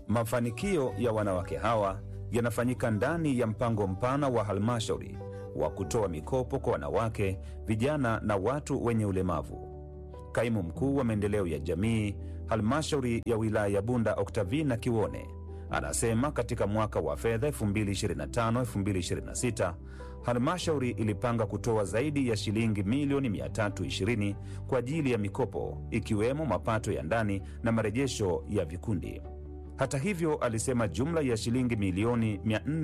Mafanikio ya wanawake hawa yanafanyika ndani ya mpango mpana wa halmashauri wa kutoa mikopo kwa wanawake, vijana na watu wenye ulemavu. Kaimu mkuu wa maendeleo ya jamii halmashauri ya wilaya ya Bunda, Oktavina Kiwone, anasema katika mwaka wa fedha 2025-2026 halmashauri ilipanga kutoa zaidi ya shilingi milioni 320 kwa ajili ya mikopo ikiwemo mapato ya ndani na marejesho ya vikundi. Hata hivyo, alisema jumla ya shilingi milioni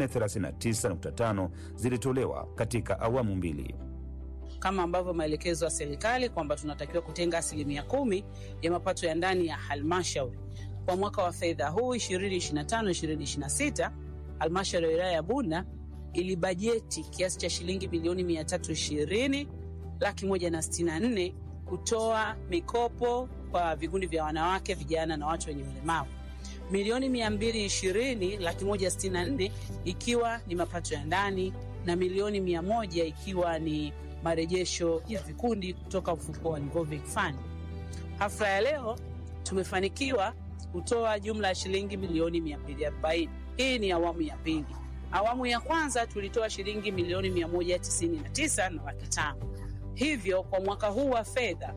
439.5 zilitolewa katika awamu mbili. kama ambavyo maelekezo ya serikali kwamba tunatakiwa kutenga asilimia kumi ya mapato ya ndani ya halmashauri kwa mwaka wa fedha huu 2025-2026. Halmashauri ya wilaya ya Bunda ilibajeti kiasi cha shilingi milioni 320 laki moja na sitini na nne kutoa mikopo kwa vikundi vya wanawake, vijana na watu wenye ulemavu milioni 220 laki moja sitini na nne ikiwa ni mapato ya ndani na milioni 100 ikiwa ni marejesho ya vikundi kutoka mfuko wa Revolving Fund. Hafla ya leo tumefanikiwa kutoa jumla ya shilingi milioni 240. Hii ni awamu ya pili. Awamu ya kwanza tulitoa shilingi milioni 199 na laki tano. Hivyo kwa mwaka huu wa fedha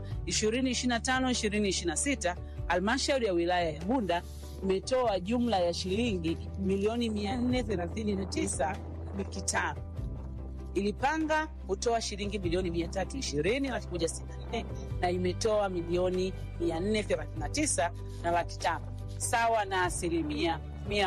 2025-2026 halmashauri ya wilaya ya Bunda imetoa jumla ya shilingi milioni 439 laki tano. Ilipanga kutoa shilingi milioni 320 laki moja sitini na nne na imetoa milioni 439 na laki tano sawa na asilimia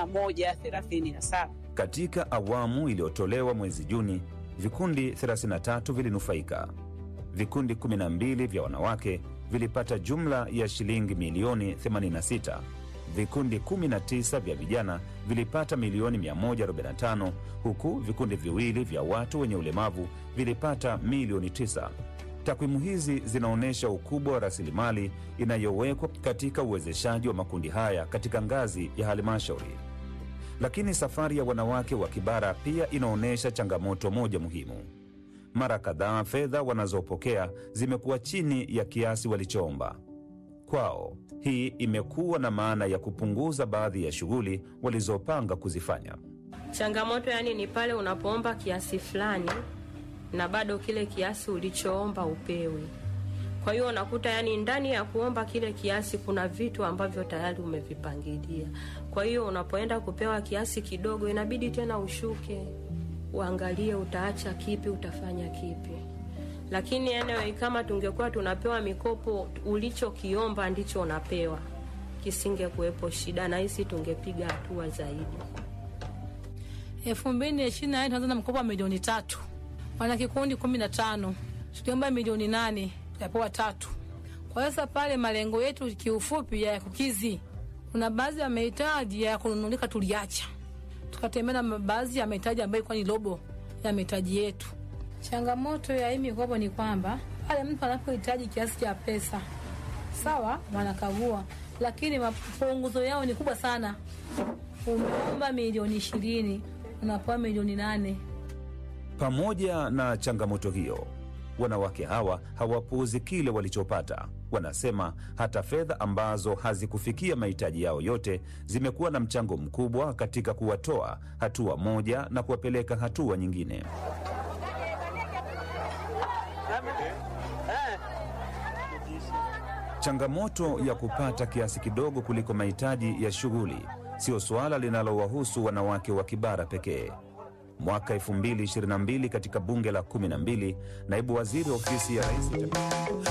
137. Katika awamu iliyotolewa mwezi Juni, vikundi 33 vilinufaika. Vikundi 12 vya wanawake vilipata jumla ya shilingi milioni 86. Vikundi 19 vya vijana vilipata milioni 145, huku vikundi viwili vya watu wenye ulemavu vilipata milioni 9. Takwimu hizi zinaonyesha ukubwa wa rasilimali inayowekwa katika uwezeshaji wa makundi haya katika ngazi ya halmashauri. Lakini safari ya wanawake wa Kibara pia inaonyesha changamoto moja muhimu. Mara kadhaa fedha wanazopokea zimekuwa chini ya kiasi walichoomba. Kwao hii imekuwa na maana ya kupunguza baadhi ya shughuli walizopanga kuzifanya. Changamoto yani ni pale unapoomba kiasi fulani na bado kile kiasi ulichoomba upewi. Kwa hiyo unakuta yani ndani ya kuomba kile kiasi kuna vitu ambavyo tayari umevipangilia. Kwa hiyo unapoenda kupewa kiasi kidogo, inabidi tena ushuke uangalie utaacha kipi, utafanya kipi. Lakini anyway, kama tungekuwa tunapewa mikopo, ulichokiomba ndicho unapewa, kisingekuwepo shida, na hisi tungepiga hatua zaidi. elfu mbili ishirini na nne tunaanza na mkopo wa milioni tatu wana kikundi kumi na tano tuliomba milioni nane tukapewa tatu. Kwa hiyo sasa pale malengo yetu kiufupi ya kukizi, kuna baadhi ya mahitaji ya kununulika tuliacha, tukatembea na baadhi ya mahitaji ambayo ilikuwa ni robo ya mahitaji yetu. Changamoto ya hii mikopo ni kwamba pale mtu anapohitaji kiasi cha pesa sawa, wanakagua, lakini mapunguzo yao ni kubwa sana. Umeomba milioni ishirini unapewa milioni nane. Pamoja na changamoto hiyo, wanawake hawa hawapuuzi kile walichopata. Wanasema hata fedha ambazo hazikufikia mahitaji yao yote zimekuwa na mchango mkubwa katika kuwatoa hatua moja na kuwapeleka hatua nyingine. Changamoto ya kupata kiasi kidogo kuliko mahitaji ya shughuli sio suala linalowahusu wanawake wa Kibara pekee. Mwaka 2022 katika bunge la 12 naibu waziri ofisi ya rais